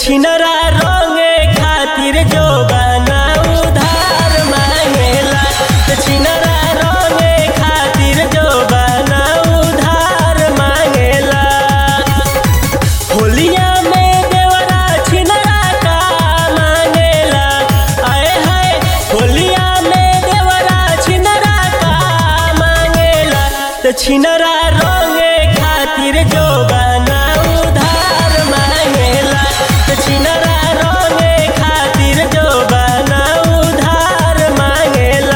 छिनरा रंगे खातिर जो बना उधार मांगेला त छिनरा रंगे खातिर जो बना उधार मांगेला होलिया में देवरा छिनरा का मांगेला आए हाय होलिया में देवरा छिनरा का मांगेला त छिनरा रंगे खातिर जो बना उधार मांगेला त छिनरा रंगे खातिर जो बना उधार मांगेला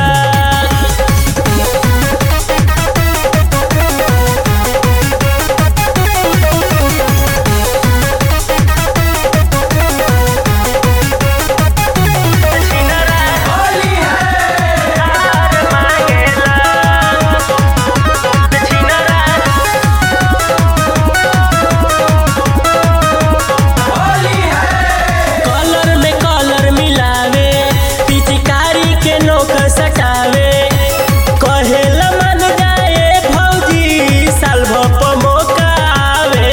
कलर में कलर मिलावे पिचकारी के नोक सटावे कहेला मन जाए भौजी साल भप मौका आवे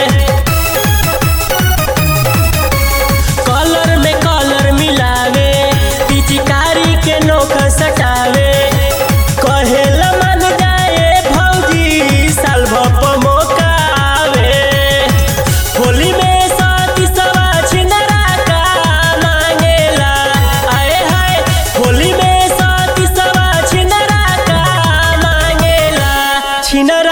कलर में कलर मिलावे पिचकारी के नोक सटावे कहेला मन जाए भौजी साल भप मौका आवे होली में साथी सवा छिनरा का मांगेला आए हाय होली में साथी सवा छिनरा का मांगेला छिनरा